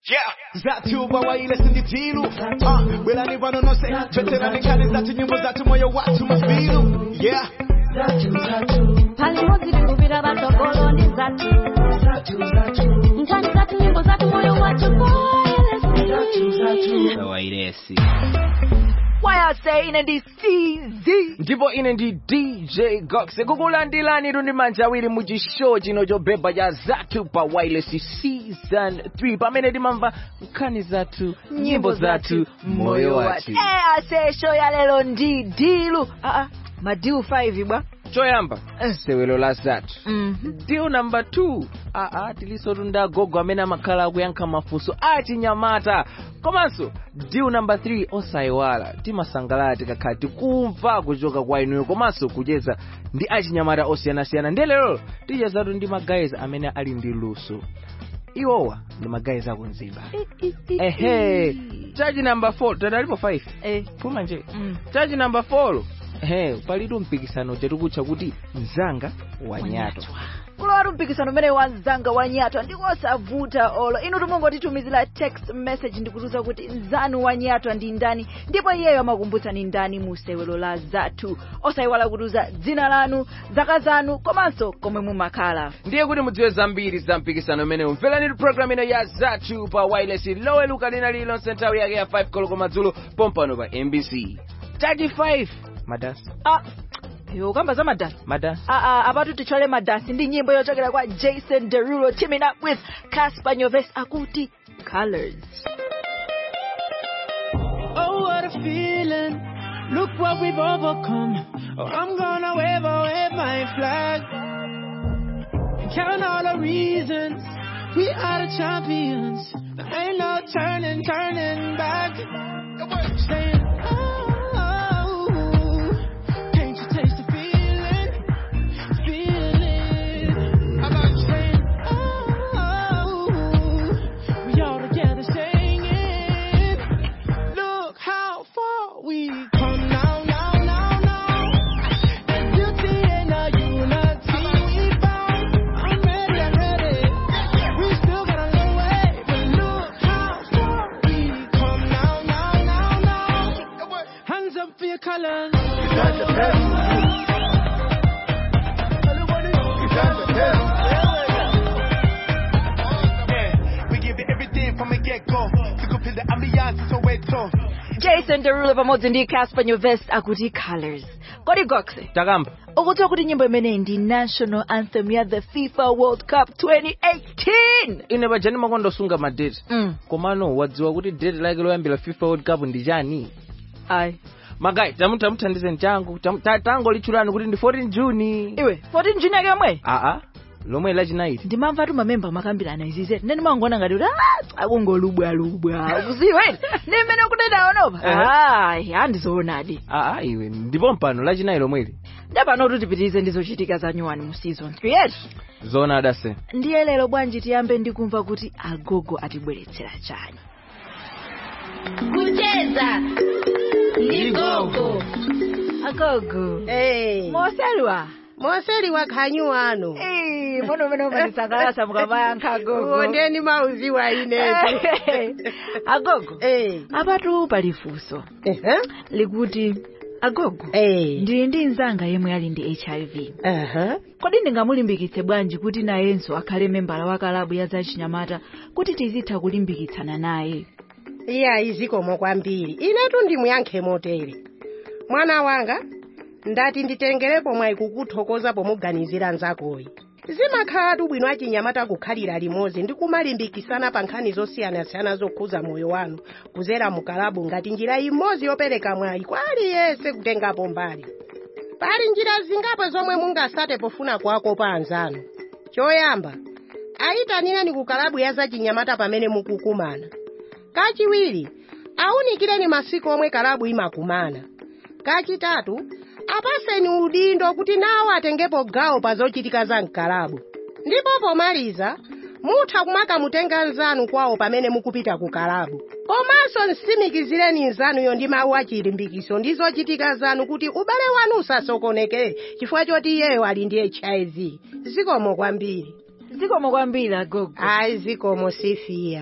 Yeah, zatu bawa ile sinditilu uh, Belani vano no se Chotela ni kani zatu nyimbo zatu moyo watu mafilu Yeah palimo zilikumbira vatogolo ndi zatu nkhani zatu nyimbo zatu moyo wacho wairesi wayase ine ndi cz ndipo ine ndi dj gox kukulandirani ndi manja awiri mu chishow chino chobeba cha zathu pa wireless season 3 pamene timamva nkhani zathu nyimbo zathu moyo wathu e ase show ya lero ndi dilu aa madilu 5 bwa choyamba Eh. sewelo la zathu Mhm. deal number 2 aa tilisotu ndi agogo amene amakhala akuyankha mafunso achinyamata komanso deal number 3 osayiwala timasangalala tikakhala tikumva kuchoka kwa inuyo komanso kucheza ndi achinyamata osiyanasiyana ndiye lero tichezatu ndi magayizi amene ali ndi luso iwowa ndi magayizi akunzimba ehe chaji number 4 tadalipo 5 Eh, puma nje mm. chaji number 4 ehe palitu mpikisano chatikutcha kuti mzanga wanyato kulowatu mpikisano umene wanzanga wanyatwa ndikosavuta olo inu timungotitumizira text message ndikutuza kuti nzanu wanyatwa ndi ndani ndipo iyeyo amakumbutsa ni ndani mu sewelo la zathu osayiwala kutuza dzina lanu zaka zanu komanso komwe mumakhala ndiye kuti mudziwe zambiri za mpikisano umene umverani program ino ya zathu pa wireless loweluka lina lililonse nthawi yake ya 5 koloko madzulo pompano pa mbc chaji 5 madasi ah, iwe ukamba za madasi madasi aa apatu tichole madasi ndi nyimbo yochokera kwa jason derulo teaming up with casper nyoves akuti colors Oh, what a feeling. Look what we've overcome. Oh, I'm gonna wave, oh, wave my flag. Count all the reasons. We are the champions. There ain't no turning, turning back. Saying, oh, can't you taste the feeling? Feeling. Saying, oh, we all together singing. Look how far we come now, now, now, now. There's beauty in the unity we found. I'm ready, I'm ready. We still got a long way, but look how far we come now, now, now, now. Hands up for your colors. Yeah, we give it everything from the get-go Tukupinda ambiance so weto jason derulo pamodzi ndi casper nyoves akuti colors kodi goxe takamba ukudziwa kuti nyimbo imeneyi ndi national anthem ya the fifa world cup 2018 ine paja ndimakondosunga madate mm. komano wadziwa kuti date lake loyambira fifa world cup ndi chani ayi magayi tamuthandizeni changu tamu- ta- tangolitchulani kuti ndi 14 juni iwe 14 juni yake yomwe aa lomwe lachinaiti ndimamva tu mamemba makambirana izize ndeni mangoona ngati kuti "Ah, akungolubwalubwa kuziwe ndi mmene kunena onopa Eh. ayi andizoonadi aa iwe ndipo mpano lachinayi lomweli ndapano kuti tipitirize ndizochitika za nyuwani mu season 3 yetu zona adase ndiye lero bwanji tiyambe ndikumva kuti agogo atibweretsera chani kucheza ndi gogo agogo Hey, moselwa moseri wa khanyu wano Eh, mbona umene umatisangalatsa mukamayankha agogo uwondeni mauziwa inetu agogo Eh, apatu pali funso ehe, likuti agogo eh, ndili ndi mnzanga yemwe ali ndi hiv aha. kodi ndingamulimbikitse bwanji kuti nayenso akhale membala wa kalabu ya zachinyamata kuti tizitha kulimbikitsana naye iya izikomo kwambiri inetu ndimuyankhe motere mwana wanga ndati nditengerepo mwayi kukuthokoza pomuganizira nzakoyi zimakhalatu bwino achinyamata kukhalira limodzi ndi kumalimbikitsana pa nkhani zosiyanasiyana zokhuza moyo wanu kuzera mukalabu ngati njira imodzi yopereka mwayi kwa aliyense kutengapo mbali pali njira zingapo zomwe mungasate pofuna kwako pa anzanu choyamba ayitanireni ku kalabu ya zachinyamata pamene mukukumana kachiwiri awunikireni masiku omwe kalabu imakumana kachitatu apaseni udindo kuti nawo atengepo gawo pa zochitika za mkalabu ndipo pomaliza mutha kumakamutenga nzanu kwawo pamene mukupita ku kalabu komanso nsimikizireni nzanuyo ndi mawu achilimbikiso ndi zochitika zanu kuti ubale wanu usasokonekere chifukwa choti iyeyo ali ndi hiv zikomo kwambiri zikomo kwambiri agogo ayi zikomo sifiya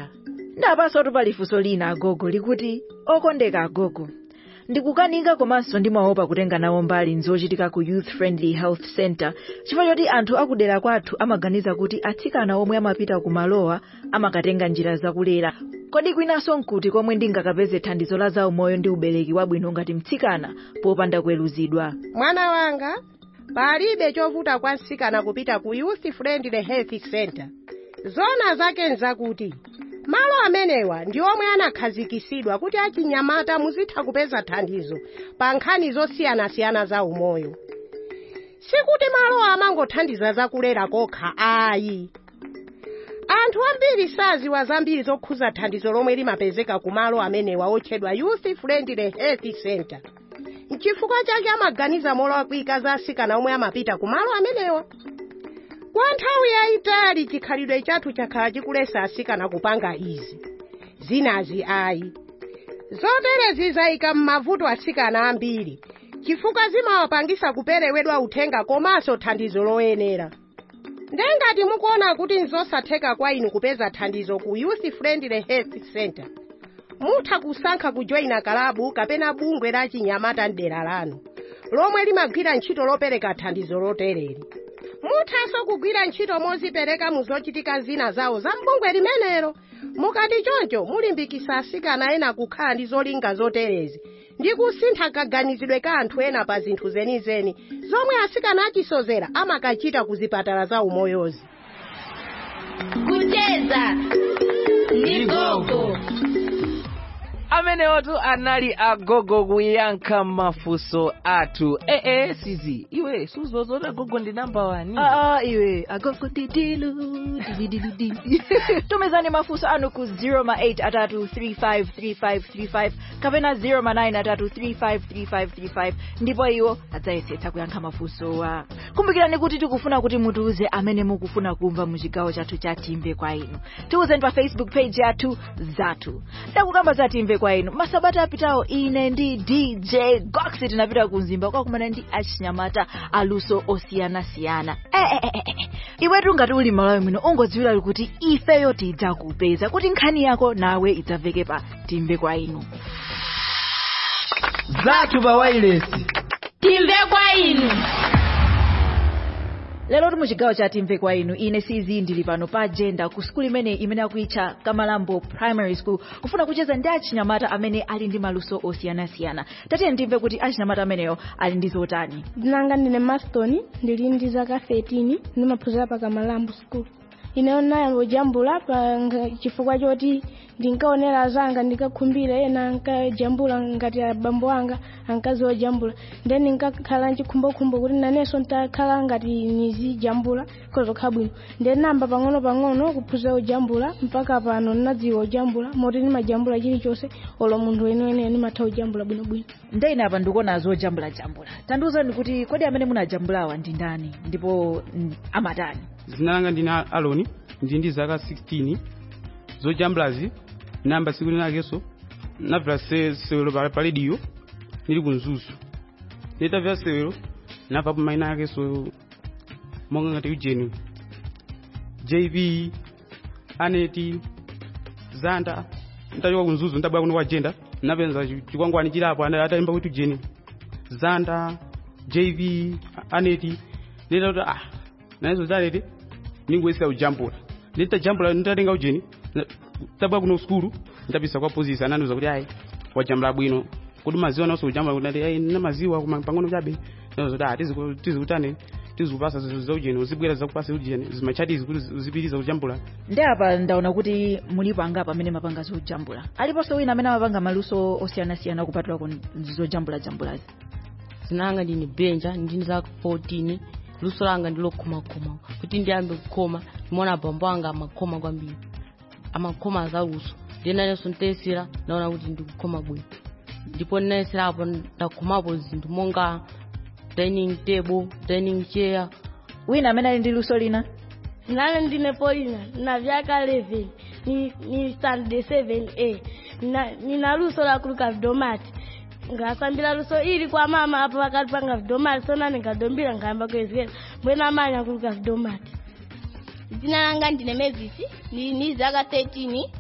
ndapanso pali funso lina agogo likuti okondeka agogo ndikukanika komanso ndimaopa kutenga nawo mbali nzochitika ku youth friendly health center chifukwa choti anthu akudera kwathu amaganiza kuti atsikana omwe amapita ku malowa amakatenga njira zakulera kodi kwinanso nkuti komwe ndingakapeze thandizo la zaumoyo ndi ubereki wabwino ngati mtsikana popanda kuweruzidwa mwana wanga palibe chovuta kwa mtsikana kupita ku youth friendly health center zona zake nzakuti malo amenewa ndi omwe anakhazikisidwa kuti achinyamata muzitha kupeza thandizo pa nkhani zosiyanasiyana za umoyo sikuti malo amangothandiza zakulera kokha ayi anthu ambiri saziwa zambiri zokhuza thandizo lomwe limapezeka ku malo amenewa otchedwa youth friendly health center nchifukwa chake amaganiza molakwika za asikana omwe amapita ku malo amenewa kwa nthawi yayitali chikhalidwe chathu chakhala chikulesa asikana kupanga izi zinazi ayi zoterezi zayika m'mavuto asikana ambiri chifukwa zimawapangisa kuperewedwa uthenga komanso thandizo loyenera ndengati mukuona kuti nzosatheka kwa inu kupeza thandizo ku youth friendly health center mutha kusankha kujoyina kalabu kapena bungwe la chinyamata mdera lanu lomwe limagwira ntchito lopereka thandizo lotereri muthanso kugwira ntchito mozipereka mu zochitika zina zawo za mbungwe limenelo mukati choncho mulimbikisa asikana ena kukhala ndi zolinga zoterezi ndi kusintha kaganizidwe ka anthu ena pa zinthu zenizeni zomwe asikana achisozera amakachita ku zipatala za umoyozi kucheza ndi gogo amenewotu anali agogo kuyankha mafunso athu ee sizi iwe suzozota gogo ndi namba wani aa iwe agogo didilu dididididi tumizani mafunso anu ku 08 atatu 353535 kapena 09 atatu 353535 ndipo iwo adzayesetsa kuyankha mafunsowa kumbukirani kuti tikufuna kuti mutiuze amene mukufuna kumva mu chigawo chathu cha timve kwa inu tiuzeni pa facebook page yathu zathu ndakukamba za timve kwa inu masabata apitawo ine ndi dj gox tinapita ku mzimba kukakumana ndi achinyamata aluso osiyanasiyana eh, eh, eh, eh. iwetu ngati uli malawi mwino ungodziwira kuti ifeyo tidzakupeza kuti nkhani yako nawe idzamveke pa timve kwa inu zathu pa wailesi timve kwa inu lero ti muchigawo cha timve kwa inu ine sizi ndili pano pa agenda ku skulu imene imene akuitcha kamalambo primary school kufuna kucheza ndi achinyamata amene ali ndi maluso osiyanasiyana tatiye ndimve kuti achinyamata ameneyo ali ndi zotani dzina langa ndine maston ndili ndi zaka 13 ndimaphunzira pa kamalambo school ineyo nayambo jambula pa nga- chifukwa choti ndinkaonera zanga ndikakhumbira ena ankajambula ngati abambo anga ankazi ojambula then ndinkakhala nchikhumbokhumbo kuti nanenso ntakhala ngati nizijambula kozokhala bwino then namba pang'ono pang'ono kuphunzira ujambula mpaka pano nnadziwa ujambula moti ndimajambula chilichonse olo munthu weniweni ndimatha ujambula bwinobwino ndeyina apa ndikuona zojambulajambula tandiuzani kuti kodi amene munajambulawa ndi ndani ndipo mm, amatani zina langa ndine aloni ndili ndi zaka 16 zojambulazi namba siku linakenso nabvera se- sewero pa pa rediyo ndili kunzuzu nditabvera sewero nabvapo maina akenso monga ngati eugeni jv aneti zanda ntachoka kunzuzu ndabwera kuno kwa jenda napeza chi- chikwangwani chilapo ana- atayimba kuti eugeni zanda jv aneti nditati ah nayezo zaneti ningoyesa ujambula nditajambula nditatenga ujeni na- tabwa kuno skulu ndapisa kwa pozisa ananiuza kuti ayi wajambula bwino kuti maziwa naso ujambula kuti ati ayi nina maziwa koma pang'ono chabe nazo kuti ah tiziku- tizikutane tizikupasa za ujeni uzibwera zakupasa ujeni zimachatizi kuti uzipitiriza ujambula ndi apa ndaona kuti mulipo angapa amene mapanga zojambula aliponso wina amene amapanga maluso osiyanasiyana kupatulako zojambulajambulazi zina langa ndine benja ndini zaka 14 luso langa ndilokhomakhoma kuti ndiyambe kukhoma ndimaona abambo anga amakhoma kwambiri amakhoma za luso ndinanenso ntayesera ndaona kuti ndikukhoma bwino ndipo ndinayeserapo ndakhomapo zinthu monga dining table dining chair wina amene ali ndi luso lina nane ndine polina na vyaka 11 ni, ni standard 7a na, nina luso la kuluka vidomati ngasambira luso ili kwa mama apo pakati panga vidomati so nane ngadombira ngayamba kwezekera mbwena amanya kuluka vidomati dzina langa ndine mevisi ndili ndi zaka 13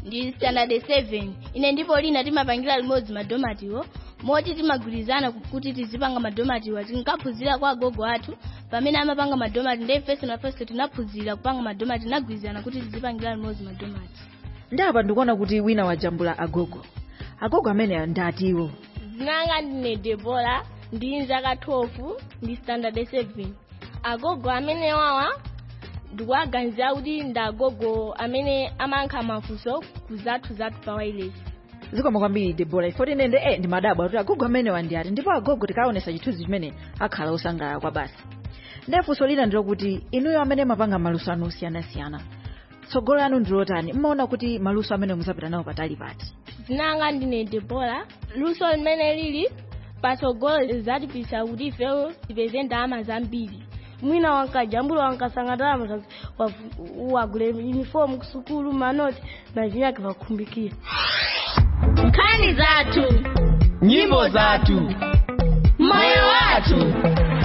ndi standard 7 ine ndipo lina timapangira limodzi madomatiwo moti timagwirizana kuti tizipanga madomatiwa tinkaphunzira kwa agogo athu pamene amapanga madomati ndi ifenso nafenso tinaphunzira kupanga madomati tinagwirizana kuti tizipangira limodzi madomati ndapa ndikuona kuti wina wajambula agogo agogo amene ndatiwo zinanga ndine debora ndili zaka 12 ndi standard 7 agogo amene wawa ndikuwaganizira kuti ndi agogo amene amayankha mafunso ku zathu zathu pa wireless zikoma kwambiri debora ifoti nende eh ndimadabwa kuti agogo amene wandiyati ndipo agogo tikaonesa chithunzi chimene akhala osangalala kwa basi ndefunso lina ndilokuti inuyo amene mapanga maluso anu osiyanasiyana tsogolo lanu ndilotani mmaona kuti maluso amene muzapita nawo patali pati zinanga ndine debora luso limene lili patsogolo lizatipisa kuti ifewo tipeze ndalama zambiri mwina wankajambula wankasanga ndalama wagule uniform kusukulu manoti na vinyake vakhumbikira nkhani zathu nyimbo zathu moyo wathu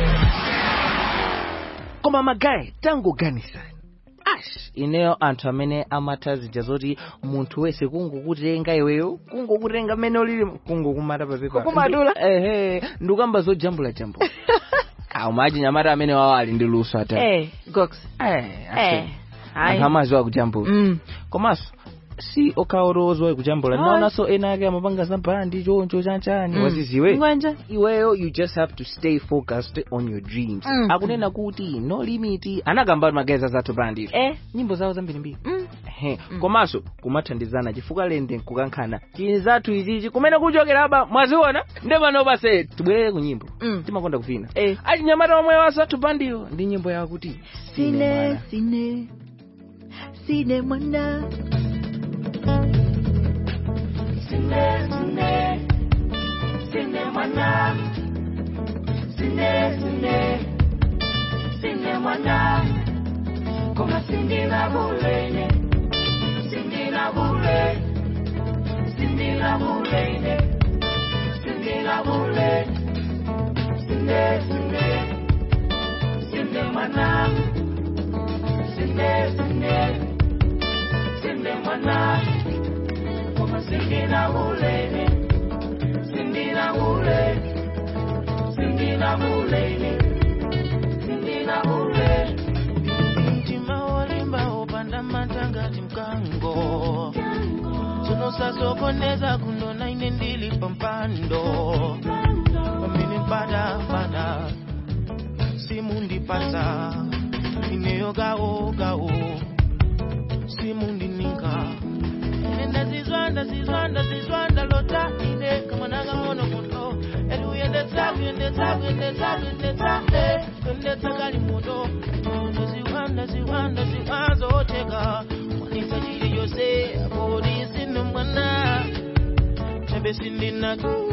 koma magayi tangoganisani ash ineyo anthu amene amatha zija zoti munthu wese kungokutenga iweyo kungokutenga mmene ulili kungokumata papepa Kukumadula? Ndu- ehe ndikamba zojambula jambula awu maji nyamata amene wawo ali ndi luso ata eh gox eh eh anthu amaziwa kujambula mm. komanso si okhaorozwa kujambula Ayi. naonanso ena ake amapanga zabandi choncho chanchani Mm. waziziwe ngwanja iweyo you just have to stay focused on your dreams Mm. akunena kuti no limit anagamba mageza zathu pandiro eh nyimbo zawo zambirimbiri mm. Ehe, komanso kumathandizana chifukwa lende nkukankhana chini zathu ichichi kumene kuchokera aba mwaziona nde pano base tibwerere ku nyimbo Mm. timakonda kupina eh achinyamata omwe wasathu pandiyo ndi nyimbo yawo kuti sine sine sine mwana mtima wolimba opanda matangati mkango tunosasokoneza kunona ine ndili pampando pamene pada pada simundipasa ineyo gawo gawo simundininga ine ndazizwa ndazizwa ndazizwa ndalota ine kamwana kamono moto eri uyendetsa kuyendetsa kuyendetsa kuyendetsa eh, kuyendetsa kali moto ndaziwa ndaziwa ndaziwa zoteka mwanisa chili yose kodi sine mwana chabe sindinako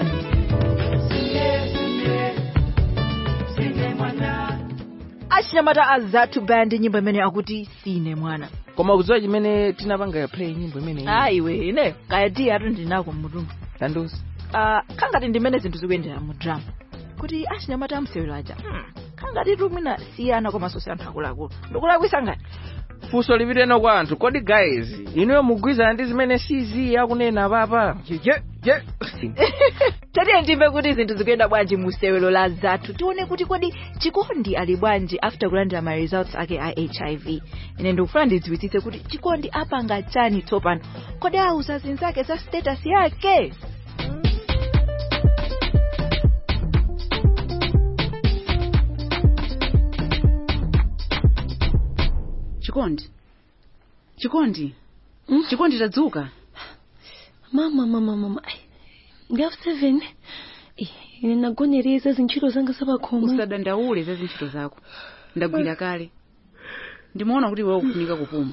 achinyamata azathu band nyimbo imene akuti sine mwana koma kudziwa chimene tinapanga ya play nyimbo imene ayiwe ine kaya ti atu ndinako mmutundu tanduzi uh, khangati ndimene zinthu zikuyendera mu drama kuti achinyamata amsewero aja hmm. khangati tumwina siyana komanso si anthu akuluakulu ndikulakwisa ngati funso lipiteno kwa anthu kodi guys inuyo mugwizana ndi zimene sizi akunena papa tatiye ndimve kuti zinthu zikuyenda bwanji mu sewelo la zathu tione kuti kodi chikondi ali bwanji after kulandira ma results ake a hiv ine ndikufuna ndidziwitsitse kuti chikondi apanga chani tsopano kodi auza zinzake za status yake chikondi chikondi chikondi tadzuka mama mama mama ai, ngafu seven Eh, ine nagonereza zintchito zanga zapakhomo usadandaule za zintchito zako ndagwira kale ndimaona kuti wewe ukufunika kupuma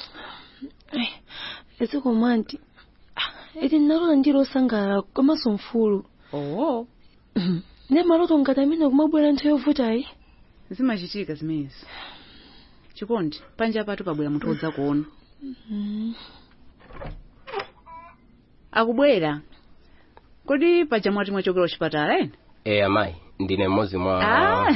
ezikomanti iti ndinalota ndilo osangalala komanso mfulu oo ndi maloto ngati amene kumabwera nthawi yovutayi zimachitika zimenezi chikondi panja patu pabwera munthu wodza kuona akubwera kodi paja mwati mwachokera kuchipatala ene e amayi ndine mmodzi mwa Ah,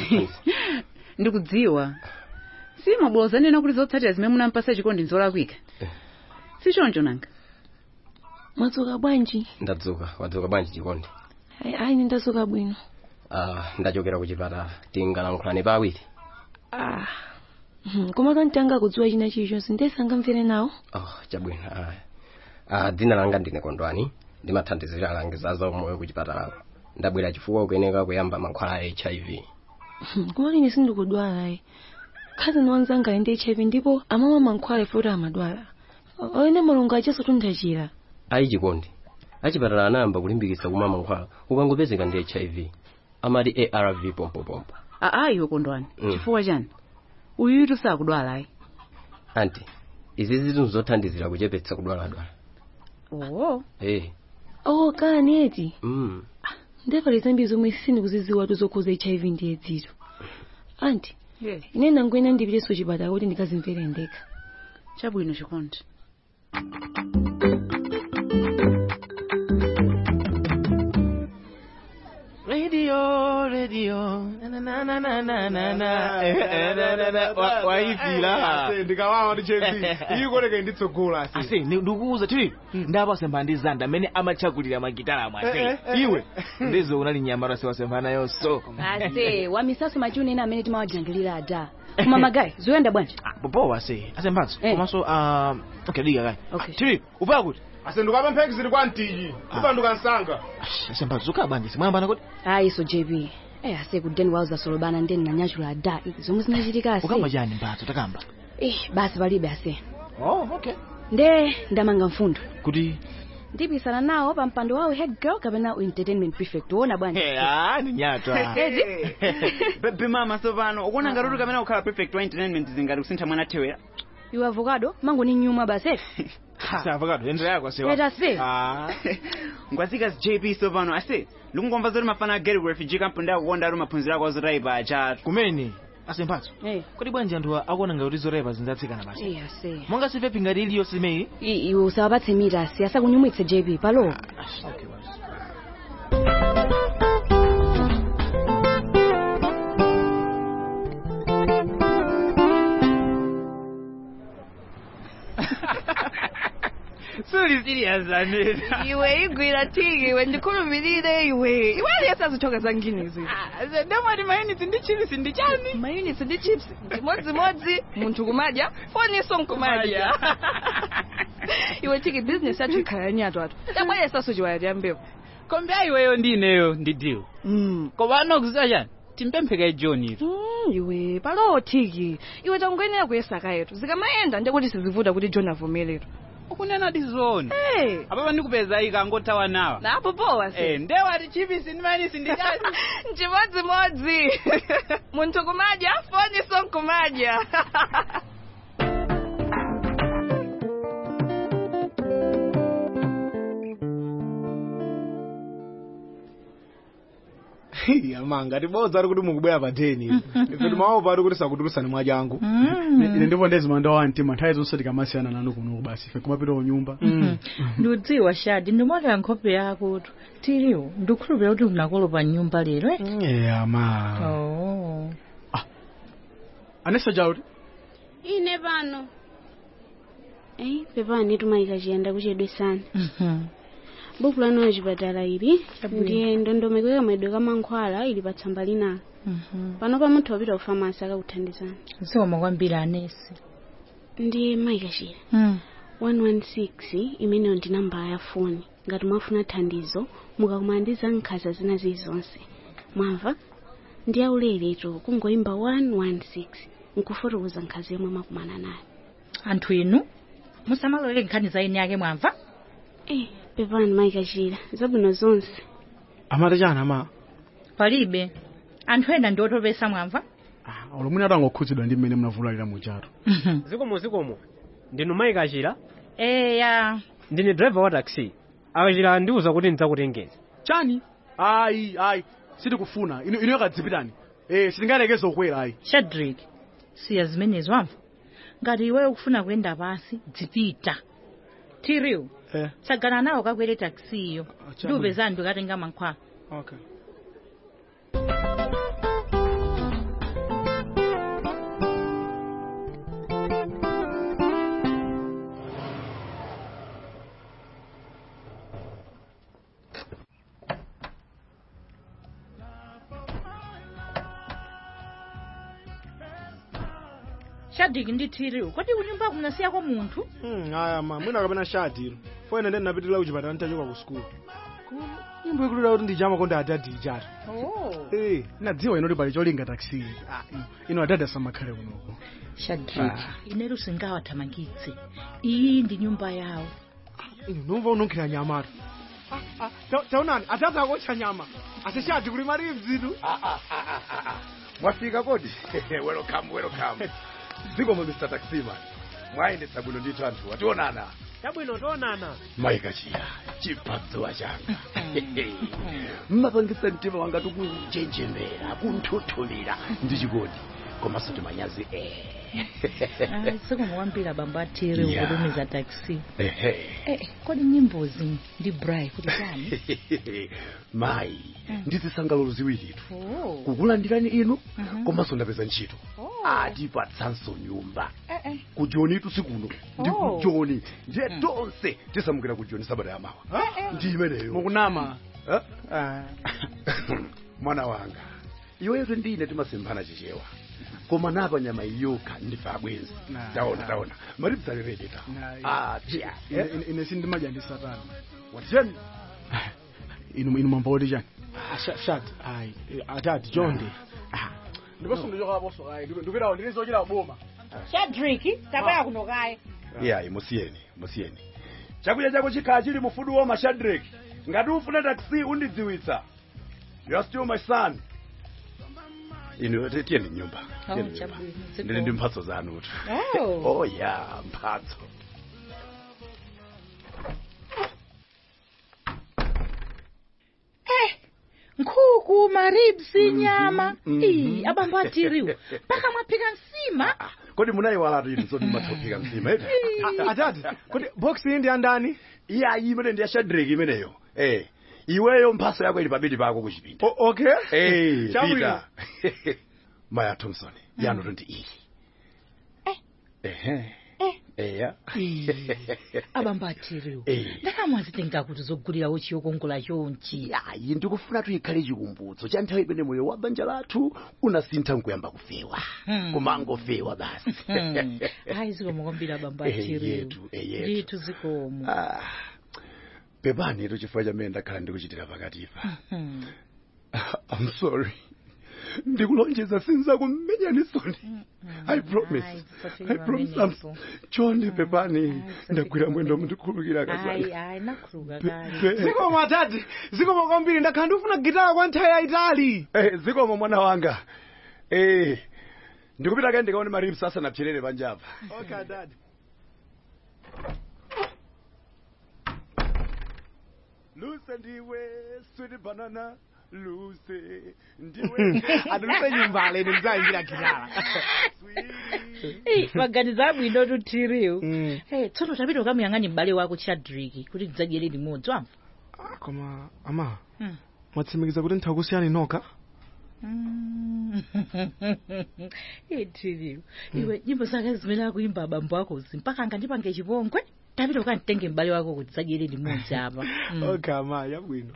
ndikudziwa si mabwera zanena kuti zotsatira zimene munampasa chikondi nzolakwika sichoncho nanga mwadzuka bwanji ndadzuka wadzuka bwanji chikondi Ai- ayi ine ndadzuka bwino ah ndachokera ku chipatala tingalankhulane pawiri ah hmm, koma kantanga kudziwa china chilichonse ndesangamvere nawo oh chabwino ah ah dzina langa ndine kondwani ndimathandizira alangiza za umoyo ku chipatalako ndabwera chifukwa ukuyeneka kuyamba mankhwala a hiv Hmm, koma ine sindikudwala ayi khazini wanzanga ali ndi hiv ndipo amamwa mankhwala futi amadwala oyene mulungu achasotunthachira ayi chikondi achipatala anayamba kulimbikitsa kumwa mankhwala ukangopezeka ndi hiv amati arv pompopompo aa iwe kondwani Mm. chifukwa chani uyutu sakudwala ayi anti izi zinthu zothandizira kuchepetsa kudwaladwala oo eh oh kani eti mm ndepali zambi zomwe sindikuziziwatu zokhuza hiv ndi edzito anti yeah. ine nangoyena ndipiteso chipatala kuti ndikazimvere ndekha chabwino chikondi Radio, radio, na na na na na na na na eh, eh, na na na wa- waivila Ase, ndikawawa ndi chepi iyikoleka inditsogola ase ase ni- ndikuuza tili ndapasemba ndi zanda amene amachakulira magitala amwe Eh, eh, ase eh, iwe ndizo unali nyamara sewasemba nayonso ase wamisaso machunena amene timawajangilira ada koma magayi zoyenda bwanji popowa ase ase mphatso komanso ah, okay diga kaya Okay. tili upaya kuti ase ndikapempheki zili kwa mtiji kubanduka msanga ase mphatso zokhala bwanji simwayambana kuti ayiso jp eh ase kudeni wauza solobana ndeni nanyachula ada izi zomwe zinachitika ase ukamba chani mphatso takamba eh basi palibe ase oh okay nde ndamanga mfundo kuti ndipisana nawo pa mpando wawo head girl kapena entertainment prefect wona bwanji ah ni nyatwa bebe mama sopano ukuona ngati kuti kamene kukhala prefect wa entertainment zingati kusintha mwana thewera iwe avocado mango ni nyuma basi savakado endera yako asewa Leta se. ngwazika jp sopano ase ndikungomva zoti mafana agere ku refugee camp ndi akukonda ati maphunziro ako azotaipa achatu kumene ase mphatso eh kodi bwanji anthu akuona ngati zorepa zindatsikana basi eh ase monga sipepi ngati iliyonse imeyi I- iwe usawapatse mita ase asakunyumwitse jp palo suli serious aneta iwe igwira tiki iwe ndikhulupirire iwe iwe aliyesa zithoka zanginizi ndamati mayunitsi ndi chips ndi chani mayunitsi ndi chips chimodzimodzi munthu kumadya foniso nkumadya iwe tiki business yathu ikhala yanyato atu tabweresaso chiwaya tiyambepo kombe iweyo ndi ineyo ndi deal koma anokuziwa chani timpempheka ijonito Mm, iwe palowo tiki iwe tangoyenera kuyesaka yetu zikamayenda ndekuti sizivuta kuti john avomerera ukunena tizoni hey. apapa ndikupeza ika angotawa nawa napo powa Eh, ndewati chipisi ndi mayunitsi ndi chani chimodzimodzi munthu kumadya foniso nkumadya amanga tibodza ari kuti mukubwera pa 10 ife timaopa ari kuti sakutulutsani mwajangu Mm. ine ndipo ndezimanda wa mtima nthawi zonse tikamasiyana nanu kuno basi ife kumapita kunyumba ndiudziwa shadi ndimotera nkhope yakutu tiliwo ndikhulupira kuti unakolopa nyumba lero eh? Eh, ama oh. anesa jauti ine pano eyi pepani tumayika chiyenda kuchedwe sana buku lanu la chipatala ili Chabwino. ndiye ndondomeko kamwedwe ka mankhwala ili pa tsamba linalo pano pamutha kupita ku famasi akakuthandizani ziwoma kwambiri anesi ndiye mayika chira mm. 116 imeneyo ndi namba ya foni ngati mwafuna thandizo mukakumana ndi zankhanza zina zilizonse mwamva ndi auleretu kungoyimba 116 nkufotokoza nkhanza yomwe mwakumana nayo anthu inu musamalolere nkhani za ine yake mwamva eh pepani mayika chira zabwino zonse amati chani ama palibe anthu ena ndi otopesa mwamva olo mwina atangokhudzidwa ndi mmene munavulalira muchatu zikomo zikomo ndinu mayi kachira eya ndine driver wa taxi akachira andiuza kuti ndidzakutengeza chani ayi ayi sitikufuna ino ino yakadzipitani eh sitingalekeze kukwera ayi shadrik siya zimenezo amva ngati iweyo ukufuna kuyenda pasi dzipita tiriu eh tsagana nawo kakwere taksiyo chabwino. ndiupeza anthu katenga mankhwala okay shadiki ndi tiriwo kodi kunyumba kunasiyako munthu Hmm, aya ma mwina kapena shadiro foyena ndi ndinapitira kuchipatala ntachoka ku skulu nyimbo ikulira kuti ndichama konde adadi ichatu Eh, nadziwa inoti pali cholinga taxi Ah, ino- ino adadi asamakhale kunoko shadrik ineru singawathamangitse iyi ndi nyumba yawo ino numva ununkhira nyamatu Ta- taonani atatu akotcha nyama asishadi kuli mali mzitu mwafika kodi welcome welcome zikomo mr taximan mwayendetsa bwino ndithu anthu ationana chabwino tionana maikachiya chiphadziwa changa mmapangitsa mtima wanga tikunjenjemera kunthuthulira ndi chikondi komanso timanyazi eh sikumwambira bambo atiriwo Yeah. kutumiza taxi ehe Eh, kodi nyimbozi ndi brai kuti chani mayi ndizisangalalo ziwiritu Oh. kukulandirani inu Mhm. komanso ndapeza ntchito Oh. atipatsanso nyumba Eh, eh. kujoni tusikuno ndi Oh. kujoni ndiye tonse tisamukira kujoni sabata yamawa ndi imeneyo mukunama mwana wanga iweyo ndine timasemphana chichewa koma napa nyama iyoka ndife abwenzi Nah. taona taona maribzaliredi ta Ah, tia. Ine- ine- ine sindimadya ndi satana watiyani inu inu mwamva kuti chani shat ayi atati chonde ndiponso ndichokaponso ayi ndipitawo ndilizochera boma shadrik tabwera kuno kaye iyayi musiyeni musiyeni chakudya chako chikhala chili mufudu woma shadrack ngati ufuna taxi undidziwitsa you are still my son inu ti- tiyeni nyumba Oh, tiyeni nyumba chabwino, dziko. ndili ndi mphatso zanutu Oh. oh ya mphatso nkhuku maribsi nyama Ii, abambo atiriwo mpaka mwaphika nsima kodi munayiwalatu inu zoti mumathophika msima eti atati kodi box iyi ndi andani iyayi imene ndi ya shadrack imeneyo eh iweyo mphatso yako ili pabedi pako kuchipinda okay eh Chabwino. pita maya thompson yanu ndi iyi ehe eya abambo atiriwo Eh. ndakamwazitenga kuti zogulirawo chiyokongola chonchi ayi ndikufuna tuyikhale chikumbutso cha nthawi imene moyo wa banja lathu unasintha nkuyamba kufewa Hmm. kumangofewa basi Hmm. hayi zikomo kwambiri abambo Eh, atiriwo yetu, eh, yetu. ndithu zikomo Ah, pepani tu chifukwa chamene ndakhala ndikuchitira pakatipa Hmm. i'm sorry ndikulonjeza sinzakumenyani soni i promise i promise I'm- chonde pepani ndagwira mwendo mundikhulukira hayi kazana hayi nakhuluka Pe- kale pe- zikomo atati zikomo kwambiri ndakhala ndikufuna gitala kwa nthawi yayitali Eh, zikomo mwana wanga eh ndikupita kaye ndikaone marimu sasa napyerere panjapa okay atati luse ndiwe sweet banana luse ndiwe aduluse nyumbale ine ndizayingira gitala Ei, maganizo abwino tutiriwo hey, tsono tapita ukamuyang'ani m'bale wako chadriki kuti tidzadyere limodzi wamva koma ama Hmm. mwatsimikiza kuti nthakusiyani noka etiriwo iwe nyimbo zake zimene akuimba abambo akozi mpaka angandipange chipongwe tapita ukanditenge m'bale wako kuti tidzadyere limodzi apa Mm. okay ama yabwino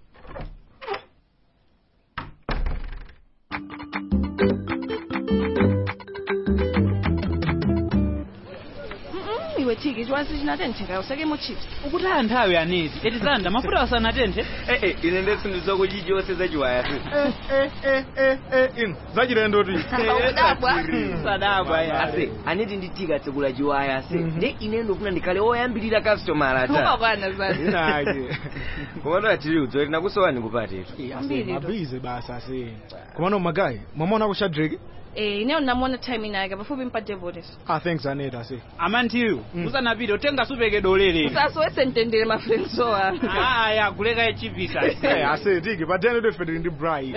iwe tiki chiwazi chinatentheka usakemo chips ukuti aya nthawi anezi eti zanda mafuta asanatenthe ee ine ndetsi ndizokuchi chonse zachiwaya tu inu zachilendo ti sadabwa ya ase aneti nditika tsekula chiwaya ase nde ine ndofuna ndikhale oyambirira customer ata umakwana zani inake komatu atiri udzoti nakusowani kupatetu mabize basa ase komano magayi mwamaona kushadriki eh ineyo ndamona time inayake pafupi mpate votes ah thanks aneta ase amantiyo usanapite utenga supeke dolere usasiwese ntendere mafriends anga aya kuleka echipisa Eh, ase tiki patene kuti federi ndi brai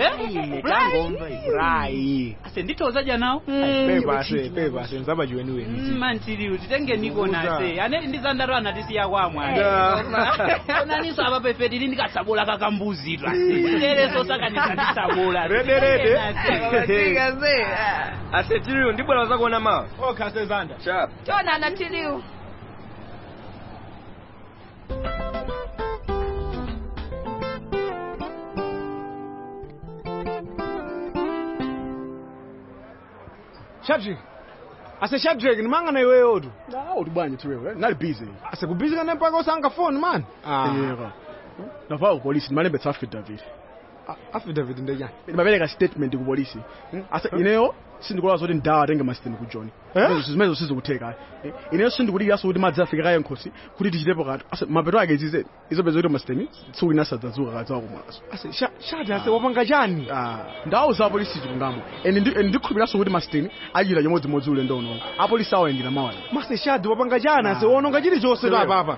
brai ase ndithozaja nawo pepa ase pepa ase nzabajiweniweni mantiriyo titenge nikona Kuza. ase aneti ndizandaro anatisiya kwamwa Da. onaniso apa pefetiri ndikasabola kakambuzitu ase lereso sakanisa ndisabola Rederede. ase tiriyo ndibwera zakuona mawa okay ase zanda sharp tona anatiliu shadriki ase shadrack nimangana iweyo tu uti bwanji tiwewe nali busy ase kubhizi kane mpaka usanga phone man yeka nava kupolisi ndimalembetsa affidavit affidavit ndeyani ndimapereka statement kupolisi ase ineyo sindikulaza kuti ndawa atenge masiteni ku john zimene sizikutheka ineyo sindikulikiranso kuti madzi afike kaye nkhosi kuti tichitepo kanthu ase mapeto ake izizeni izopeza kuti masiteni tsiku inasadzazuka kadzawa kumwaso ase shati ase wapanga chani ndawo za apolisi chikungamo ende ndikhulupiranso kuti masiteni achita chimodzimodzi ulendo unono apolisi awayendera mawani mase shadi wapanga chani ase wononga chilichonse apapa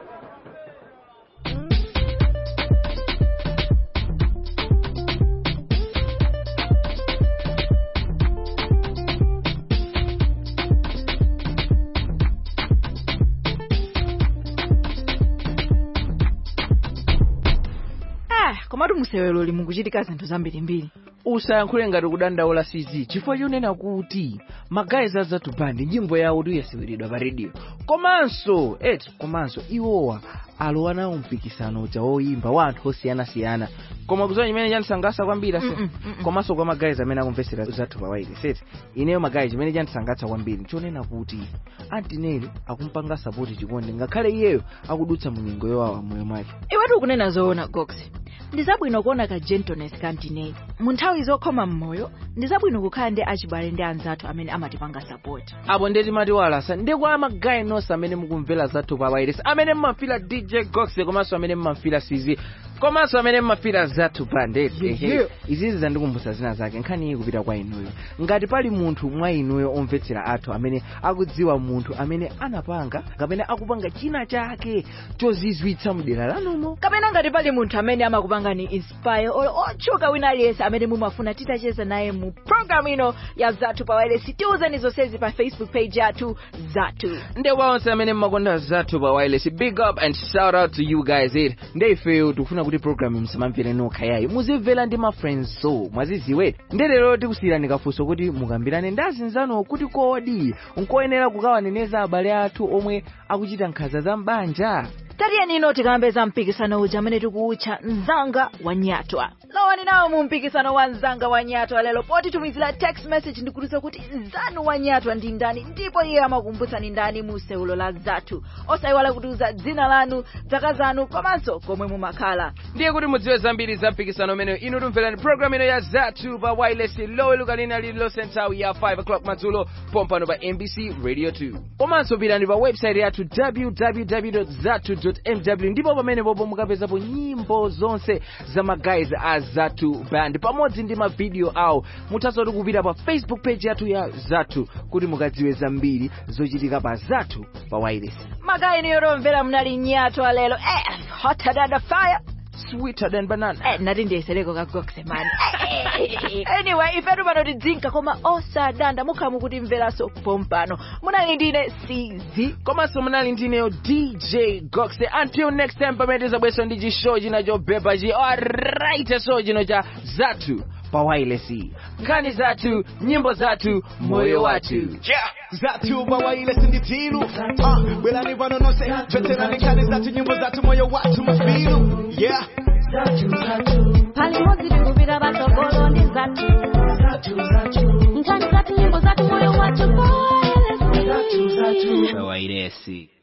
ah komatu museweloli mukuchitika zinthu zambirimbiri usayankhule ngati kudandaula cz chifukwa chonena kuti magayizi azatubandi nyimbo yawo tuyasiwiridwa pa redio komanso eti komanso iwowa alowa nawo mpikisano uja woyimba wa anthu osiyanasiyana koma kuzoa chimene chandisangalatsa kwambiri ase komanso kwa magayizi amene akumvetsera zathu pawaire seti ineyo magayi chimene chandisangalatsa kwambiri chonena kuti antineli akumpanga sapoti chikondi ngakhale iyeyo akudutsa mu nyengo yowawa moyo mwake iwetu ukunena zoona gox ndi zabwino kuona ka gentleness ka antineli mu nthawi zokhoma mmoyo ndi zabwino kukhala ndi achibale ndi anzathu amene amatipanga sapoti apo ndeti matiwalasa ndi kwa magayi nonse amene mukumvera zathu pa wairesi amene mmafira dj gox komanso amene mmafira cz komanso amene mmafira zathu pandeti Yeah. izizi zandikumbutsa zina zake nkhani iyi kupita kwa inuyo ngati pali munthu mwa inuyo omvetsera athu amene akudziwa munthu amene anapanga kapena akupanga china chake chozizwitsa mdera lanumo kapena ngati pali munthu amene amakupangani inspire or otchuka wina aliyense amene mumafuna titacheza naye mu programu ino ya zathu pa wairesi tiuzeni zonsezi pa facebook page yathu zathu nde kwa onse amene mmakonda zathu pa wireless big up and shout out to you guys it nde ifeyo tikufuna kuti programu musamamvere nokha yayi muzimvera ndi ma friends so mwaziziwe nde lero tikusiyirani kafunso kuti mukambirane ndi azinzanu kuti kodi nkoyenera kukawaneneza abale athu omwe akuchita nkhanza za mbanja tatiyeni ino tikambe za mpikisano uja amene tikuutcha mzanga wa nyatwa lowani nawo mu mpikisano wa mzanga wa nyatwa lero potitumizira text message ndikutuza kuti mzanu wa nyatwa ndi ndani ndipo iye amakumbutsa ni ndani mu sewulo la zathu osayiwala kutiuza dzina lanu dzaka zanu komanso komwe mumakhala ndiye kuti mudziwe zambiri za mpikisano umeneyo inu tumverani programu ino ya zathu pa wireless loweluka lina lililonse nthawi ya 5 o'clock madzulo pompano pa mbc radio 2 komanso pitani pa website yathu www zathu mw ndipo pamenepopo mukapezapo nyimbo zonse za magayizi a zathu band pamodzi ndi mavidiyo awo muthanso kupita pa facebook page yathu ya zathu kuti mukadziwe zambiri zochitika pa zathu pa wireless magayi niyo tomvera mnali nyatwa lero eh, hotter than a fire sweeter than banana eh, nati ndiyesereko kagokse mani anyway ifetu pano tidzinka koma osadanda mukhala mukuti mveranso pompano munali ndine cz komanso munali ndineyo dj goxe until next time pamene tizabweso ndi chishow china chobeba chi alright show chino cha zathu pa wireless nkhani zathu nyimbo zathu moyo wathu Yeah. zathu pa wireless ndi tilu uh, bwerani pano nonse tveterani nkhani zathu nyimbo zathu moyo wathu mafilu yeah palimodzi tikupita patsogolo ndi zathu nkhani zathu nyimbo zathu moyo wathu pa wireless